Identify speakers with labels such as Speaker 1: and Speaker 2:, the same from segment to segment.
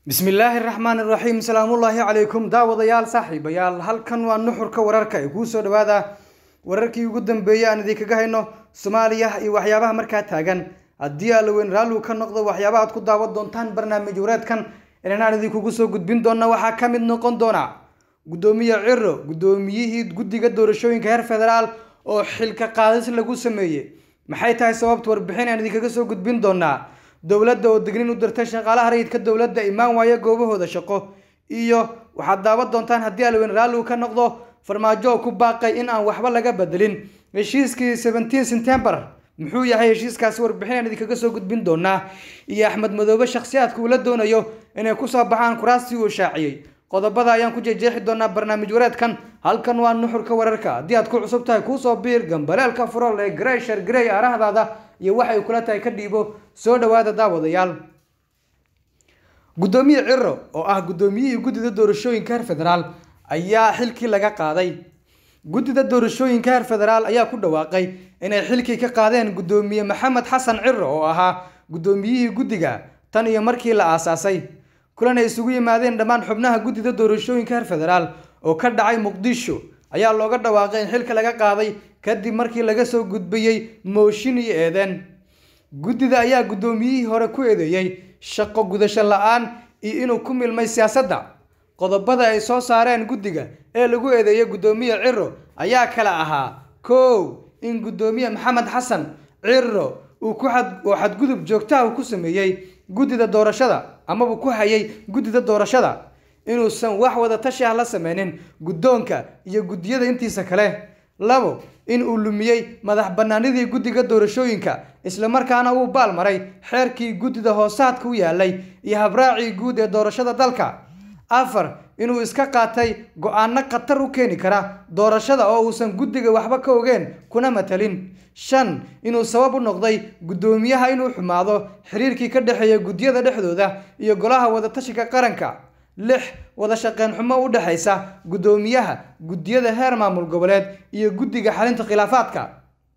Speaker 1: bismillaahi raxmaan iraxiim salaamullaahi calaykum daawadayaal saaxiibayaal halkan waa nuxurka wararka ee kuu soo dhawaada wararkii ugu dambeeyey aan idinkaga hayno soomaaliya iyo waxyaabaha markaa taagan haddii allaweyn raalligu ka noqdo waxyaabaha aad ku daawan doontaan barnaamij wareedkan inanaan idinkugu soo gudbin doona waxaa ka mid noqon doona guddoomiye ciro guddoomiyihii guddiga doorashooyinka heer federaal oo xilka qaadis lagu sameeyey maxay tahay sababta warbixin aan idinkaga soo gudbin doonaa dowladda oo dignin u dirtay shaqaalaha rayidka dowladda imaan waaya goobahooda shaqo iyo waxaad daawan doontaan haddii alweyn raalligu ka noqdo farmaajo oo ku baaqay in aan waxba laga bedelin heshiiskii seventeen september muxuu yahay heshiiskaasi warbixin aan idinkaga soo gudbin doonaa iyo axmed madoobe shakhsiyaadka uu la doonayo inay kusoo baxaan kuraastii uu shaaciyey qodobada ayaan ku jeejeexi doonaa barnaamij wareedkan halkan waa nuxurka wararka haddii aad ku cusub tahay kuusoo biir gambaleelka furol ee greyshar grey arahdaada iyo waxay kula tahay ka dhiibo soo dhawaada daawadayaal guddoomiye ciro oo ah guddoomiyihii guddida doorashooyinka heer federaal ayaa xilkii laga qaaday guddida doorashooyinka heer federaal ayaa ku dhawaaqay inay xilkii ka qaadeen guddoomiye maxamed xasan ciro oo ahaa guddoomiyihii guddiga tan iyo markii la aasaasay kulan ay isugu yimaadeen dhammaan xubnaha guddida doorashooyinka heer federaal oo ka dhacay muqdisho ayaa looga dhawaaqay in xilka laga qaaday kadib markii laga soo gudbiyey mooshin iyo eedeen guddida ayaa guddoomiyihii hore ku eedeeyey shaqo gudasho la-aan iyo inuu ku milmay siyaasadda qodobada ay soo saareen guddiga ee lagu eedeeyey guddoomiye ciro ayaa kala ahaa kow in guddoomiye maxamed xasan ciro uu ku oo xadgudub joogtaha ku sameeyey guddida doorashada amaba ku hayay guddida doorashada inuusan wax wada tashi ah la sameynin guddoonka iyo guddiyada intiisa kale labo in uu lumiyey madax bannaanidii guddiga doorashooyinka islamarkaana uu baal maray xeerkii guddida hoosaadka u yaalay iyo habraacii guud ee doorashada dalka afar inuu iska qaatay go-aano khatar u keeni kara doorashada oo uusan guddiga waxba ka ogeen kuna matalin shan inuu sabab u noqday guddoomiyaha inuu xumaado xiriirkii ka dhexeeya guddiyada dhexdooda iyo golaha wadatashiga qaranka lix wada shaqeyn xumo u dhexaysa guddoomiyaha guddiyada heer maamul goboleed iyo guddiga xalinta khilaafaadka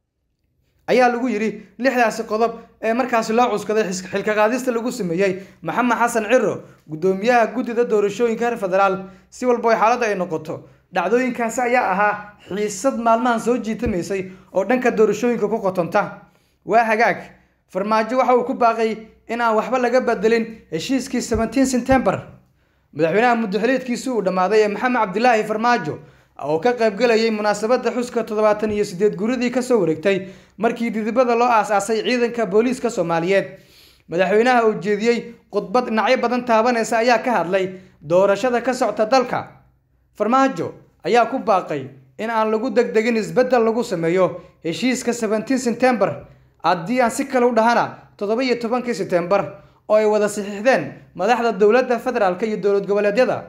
Speaker 1: ayaa lagu yidhi lixdaasi qodob ee markaasi loo cuskaday xilka qaadista lagu sameeyey maxamed xasan ciro guddoomiyaha guddida doorashooyinka heer federaal si walba xaaladda ay noqoto dhacdooyinkaasi ayaa ahaa xiisad maalmahan soo jiitamaysay oo dhanka doorashooyinka ku qotonta waa hagaag farmaajo waxa uu ku baaqay in aan waxba laga bedelin heshiiskii seventeen september madaxweynaha muddaxiliedkiisi uu dhammaaday ee maxamed cabdilaahi farmaajo oo ka qaybgalayay munaasabadda xuska toddobaatan iyo sideed guridii kasoo wareegtay markii didibada loo aas-aasay ciidanka booliiska soomaaliyeed madaxweynaha uu jeediyey khudbad dhinacyo badan taabanaysa ayaa ka hadlay doorashada ka socta dalka farmaajo ayaa ku baaqay in aan lagu degdegin isbeddel lagu sameeyo heshiiska seventeen september haddii aan si kale u dhahana toddoba iyo tobankii september oo ay wada saxiixdeen madaxda dowladda federaalk iyo dowlad goboleedyada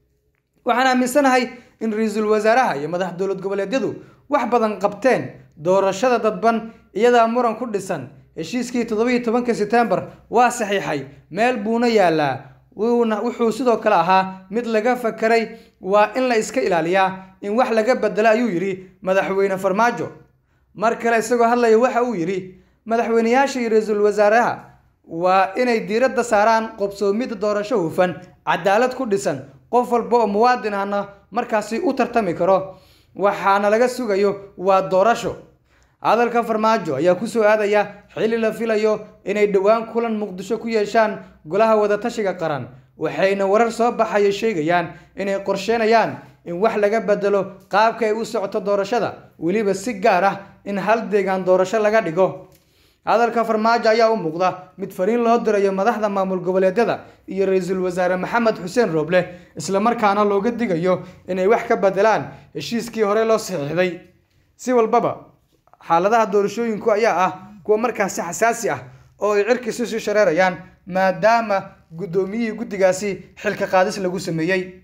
Speaker 1: waxaan aaminsanahay in ra-iisul wasaaraha iyo madax dowlad goboleedyadu wax badan qabteen doorashada dadban iyadaa muran ku dhisan heshiiskii toddoba iyo tobankii september waa saxiixay meel buuna yaalaa wuuna wuxuu sidoo kale ahaa mid laga fakaray waa in la iska ilaaliyaa in wax laga bedelo ayuu yidhi madaxweyne farmaajo mar kale isagoo hadlaya waxa uu yidhi madaxweyneyaasha iyo ra-iisul wasaaraha waa inay diiradda saaraan qobsoomidda doorasho hufan cadaalad ku dhisan qof walba oo muwaadin ahna markaasi u tartami karo waxaana laga sugayo waa doorasho hadalka farmaajo ayaa kusoo aadaya xilli la filayo inay dhowaan kulan muqdisho ku yeeshaan golaha wadatashiga qaran waxayna warar soo baxaya sheegayaan inay qorsheynayaan in wax laga bedelo qaabka ay u socoto doorashada weliba si gaar ah in hal deegaan doorasho laga dhigo hadalka farmaajo ayaa u muuqda mid fariin loo dirayo madaxda maamul goboleedyada iyo ra-iisul wasaare maxamed xuseen rooble islamarkaana looga digayo inay wax ka bedelaan heshiiskii hore loo saxiixday si walbaba xaaladaha doorashooyinku ayaa ah kuwa markaasi xasaasi ah oo ay cirkiisu sii shareerayaan maadaama guddoomiyihii guddigaasi xilka qaadis lagu sameeyey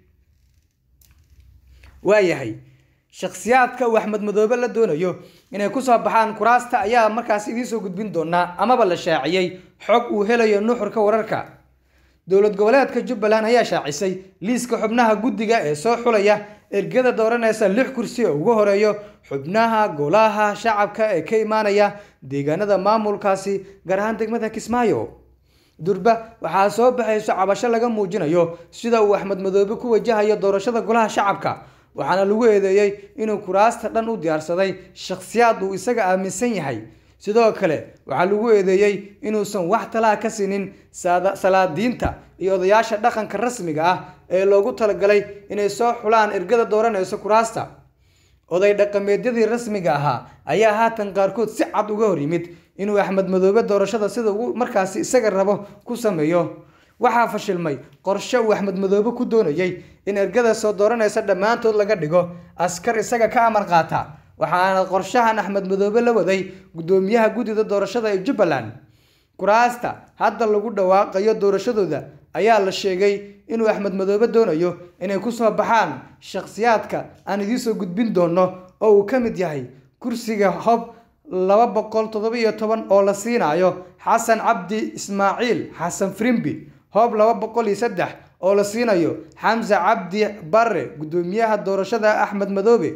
Speaker 1: waayahay shakhsiyaadka uu axmed madoobe la doonayo inay kusoo baxaan kuraasta ayaa markaas idiinsoo gudbin doonaa amaba la shaaciyey xog uu helayo nuxurka wararka dowlad goboleedka jubbaland ayaa shaacisay liiska xubnaha guddiga ee soo xulaya ergada dooranaysa lix kursi oo ugu horeeyo xubnaha golaha shacabka ee ka imaanaya deegaanada maamulkaasi gaar ahaan degmada kismaayo durba waxaa soo baxayso cabasho laga muujinayo sida uu axmed madoobe ku wajahayo doorashada golaha shacabka waxaana lagu eedeeyey inuu kuraasta dhan u diyaarsaday shakhsiyaad uu isaga aaminsan yahay sidoo kale waxaa lagu eedeeyey inuusan wax talaa ka siinin salaadiinta iyo odayaasha dhaqanka rasmiga ah ee loogu talagalay inay soo xulaan ergada dooranayso kuraasta oday dhaqameedyadii rasmiga ahaa ayaa haatan qaarkood si cad uga hor yimid inuu axmed madoobe doorashada sida uu markaasi isaga rabo ku sameeyo waxaa fashilmay qorshe uu axmed madoobe ku doonayey in ergada soo dooranaysa dhammaantood laga dhigo askar isaga ka amar qaata waxaana qorshahan axmed madoobe la waday guddoomiyaha guddida doorashada ee jubbaland kuraasta hadda lagu dhawaaqayo doorashadooda ayaa la sheegay inuu axmed madoobe doonayo inay kusoo baxaan shakhsiyaadka aan idiinsoo gudbin doono oo uu ka mid yahay kursiga hob laba boqol toddoba iyo toban oo la siinayo xasan cabdi ismaaciil xasan frimbi hoob laba boqol iyo saddex oo la siinayo xamse cabdi barre guddoomiyaha doorashada axmed madoobe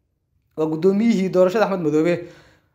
Speaker 1: waa guddoomiyihii doorashada axmed madoobe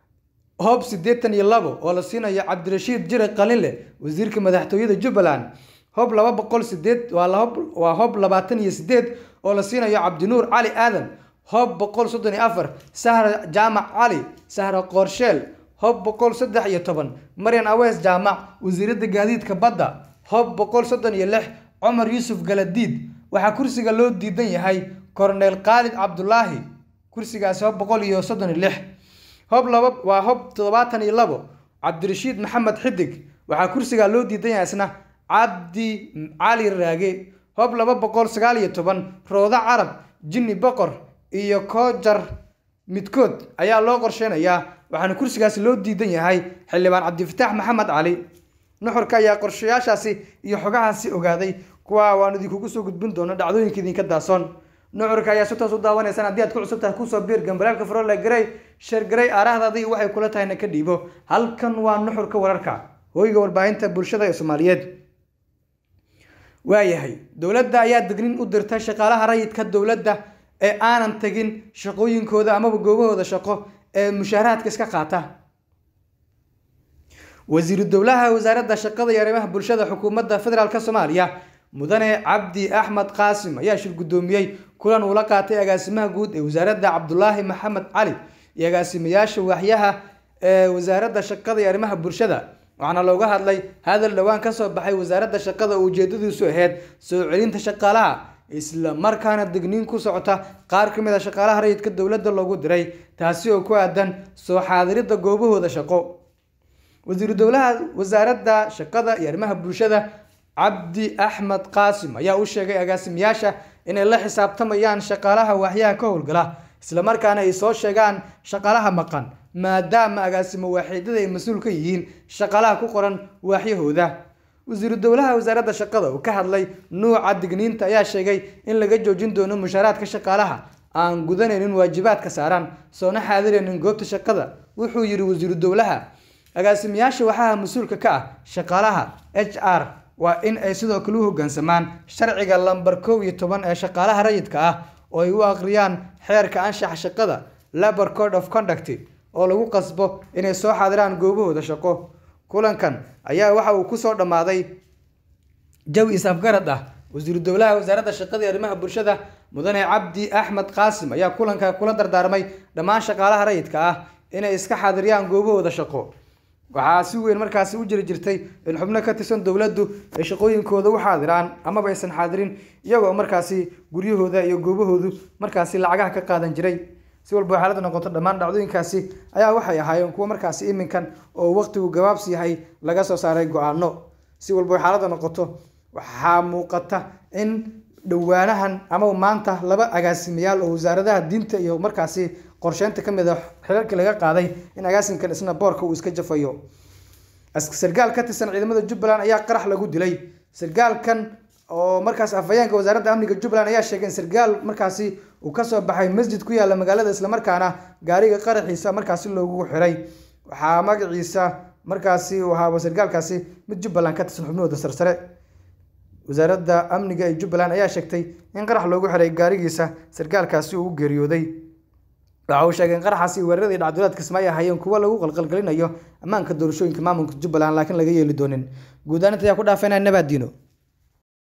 Speaker 1: hoob siddeetan iyo labo oo la siinayo cabdirashiid jire qalinle wasiirka madaxtooyada jubbaland hoob laba boqol sideed waa hoob labaatan iyo sideed oo la siinayo cabdinuur cali aadan hoob boqol soddon iyo afar sahra jaamac cali sahra qoorsheel hoob boqol saddex iyo toban maryan awees jaamac wasiiradda gaadiidka badda hoob boqol soddon iyo lix cumar yuusuf galadiid waxaa kursiga loo diidan yahay korneel khaalid cabdulaahi kursigaasi hoob boqol iyo soddon iyo lix hoob laba waa hoob toddobaatan iyo labo cabdirashiid maxamed xidig waxaa kursigaa loo diidan yahay isna cabdi cali raage hoob laba boqol sagaal iyo toban roodo carab jinni boqor iyo koojar midkood ayaa loo qorsheynayaa waxaana kursigaasi loo diidan yahay xildhibaan cabdifataax maxamed cali nuxurka ayaa qorshayaashaasi iyo xogahaasi ogaaday kuwa waan idinkugu soo gudbin doono dhacdooyinka idinka daasoon nuxurka ayaa si toos u daawanaysaan haddii aad ku cusub tahay kusoo biir gambalaalka farole garey sheer garey aarahdaadii waxay kula tahayna ka dhiibo halkan waa nuxurka wararka hooyga warbaahinta bulshada ee soomaaliyeed waayahay dowladda ayaa degnin u dirtay shaqaalaha rayidka dowladda ee aanan tegin shaqooyinkooda amaba goobahooda shaqo ee mushaaraadka iska qaata wasiiru dowlaha wasaaradda shaqada iyo arrimaha bulshada xukuumadda federaalk soomaaliya mudane cabdi axmed qaasim ayaa shir guddoomiyey kulan uula qaatay agaasimaha guud ee wasaaradda cabdulaahi maxamed cali iyo agaasimayaasha waaxyaha ee wasaaradda shaqada iyo arrimaha bulshada waxaana looga hadlay hadal dhowaan kasoo baxay wasaaradda shaqada oo ujeedadiisu ahayd soo celinta shaqaalaha isla markaana degniin ku socota qaar ka mid a shaqaalaha rayidka dowladda loogu diray taasi oo ku aadan soo xaadiridda goobahooda shaqo wasiiru dowlaha wasaaradda shaqada iyo arrimaha bulshada cabdi axmed qaasim ayaa u sheegay agaasimayaasha inay la xisaabtamayaan shaqaalaha waaxyaha ka howlgala islamarkaana ay soo sheegaan shaqaalaha maqan maadaama agaasimo waaxiidada ay mas-uul ka yihiin shaqaalaha ku qoran waaxyahooda wasiiru dowlaha wasaaradda shaqada oo ka hadlay nuuca digniinta ayaa sheegay in laga joojin doono mushaaraadka shaqaalaha aan gudanaynin waajibaadka saaran soona xaadiraynin goobta shaqada wuxuu yidhi wasiiru dowlaha agaasimayaasha waxaha mas-uulka ka ah shaqaalaha h r waa in ay sidoo kale u hoggaansamaan sharciga lambar kow iyo toban ee shaqaalaha rayidka ah oo ay u aqriyaan xeerka anshaxa shaqada labor code of conduct oo lagu qasbo inay soo xaadiraan goobahooda shaqo kulankan ayaa waxa uu kusoo dhammaaday jawi is-afgarad ah wasiiru dowlaha wasaaradda shaqada iyo arrimaha bulshada mudane cabdi axmed qaasim ayaa kulanka kula dardaarmay dhammaan shaqaalaha rayidka ah inay iska xaadiriyaan goobahooda shaqo waxaa si weyn markaasi u jiri jirtay in xubno ka tirsan dowladdu ay shaqooyinkooda u xaadiraan amaba aysan xaadirin iyagoo markaasi guryahooda iyo goobahoodu markaasi lacagaha ka qaadan jiray si walba xaalada noqoto dhammaan dhacdooyinkaasi ayaa waxay ahaayeen kuwo markaasi iminkan oo waqtigu gabaabsi yahay laga soo saaray go-aano si walba xaalada noqoto waxaa muuqata in dhowaanahan amaba maanta laba agaasimayaal oo wasaaradaha diinta iyo markaasi qorsheynta ka mid a xilalkii laga qaaday in agaasimkan isna boorka uu iska jafayo sargaal ka tirsan ciidamada jubbaland ayaa qarax lagu dilay sargaalkan oo markaas afhayeenka wasaaradda amniga jubbaland ayaa sheegay in sargaal markaasi uu kasoo baxay masjid ku yaala magaalada islamarkaana gaariga qaraxiisa markaasi loogu xiray waxaa magaciisa markaasi uu ahaaba sargaalkaasi mid jubbaland ka tirsan xubnahooda sarsare wasaaradda amniga ee jubbaland ayaa sheegtay in qarax loogu xiray gaarigiisa sargaalkaasi uu u geeriyooday waxa uu sheegay in qaraxaasi weeraradii dhacdooleedka kismaayo ahaayeen kuwo lagu qalqalgelinayo ammaanka doorashooyinka maamulka jubbaland laakiin laga yeeli doonin guud ahaan inta ayaa ku dhaafeenaa nabaadiino